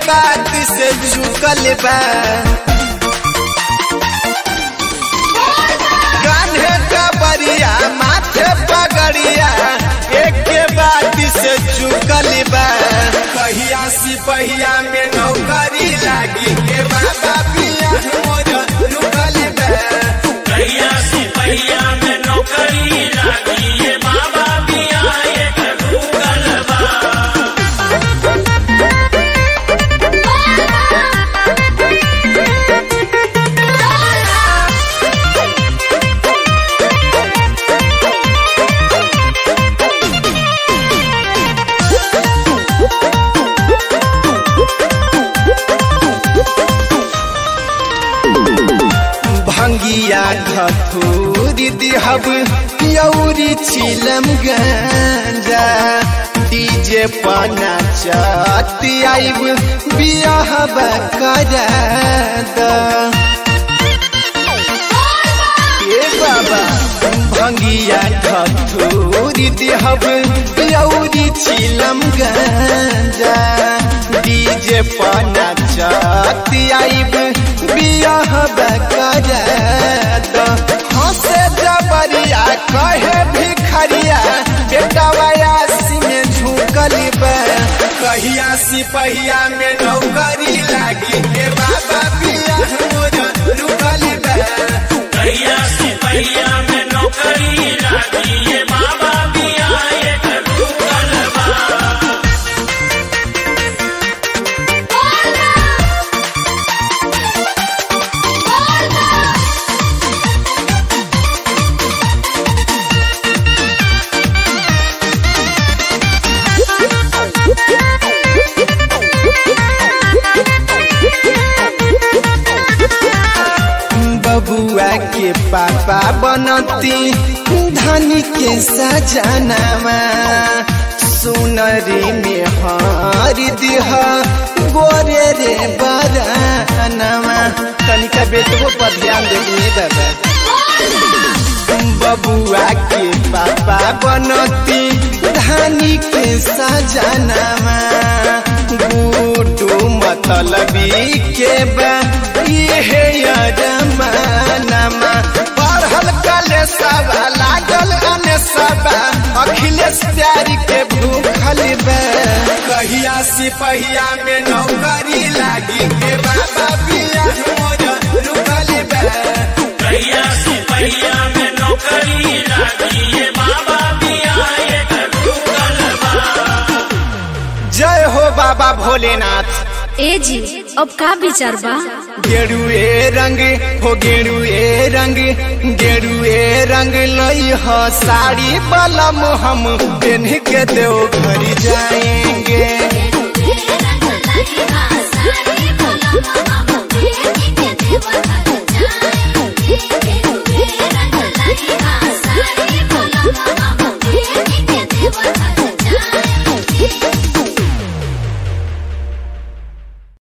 बात से झुकल बा कान्हे कबरिया माथे पगड़िया एक के बात से झुकल बा कहिया सिपहिया में नौकरी लागी के बाबा पिया मोर रुकल बा कहिया सिपहिया में नौकरी लागी ये बाबा पिया एक गूगल बा भंगिया घथूरी दिहब यौरी छिलम गंजा डीजे पना चती आइब बियाह करा द ए बाबा भंगिया घथूरी दिहब यौरी छिलम गंजा डीजे पना चती आइब बियाह करा द हंसे जबरिया कहे भिखरिया बेटा वयासी में झुकल बा कहिया सिपहिया में नौकरी लागी के बाबा पिया मोर रुकल बा कहिया सिपहिया में नौकरी लागी ये बाबा पिया एक गूगल बा बबुआ के पापा बनती धनी के सजनामा सुनरी में हर दिह गोरे रे बरानमा तनिका बेटको पर ध्यान देनी दादा बबुआ के पापा बनती धानी के सजनामा गुटू मतलबी के बा इहे जमानामा पढ़ल कले सबा लागल अने सबा अखिलेश प्यारी के भूखल बा कहिया सिपहिया में नौकरी लागी के बाबा पिया मोर रुकल बा कहिया सिपहिया में नौकरी लागी ये बाबा पिया एक गूगल बा जय हो बाबा भोलेनाथ ए जी अब का विचार बा गेरुए रंग हो गेरुए रंग गेरुए रंग लई हो साड़ी बलम हम पेन्ह के देव घर जाएंगे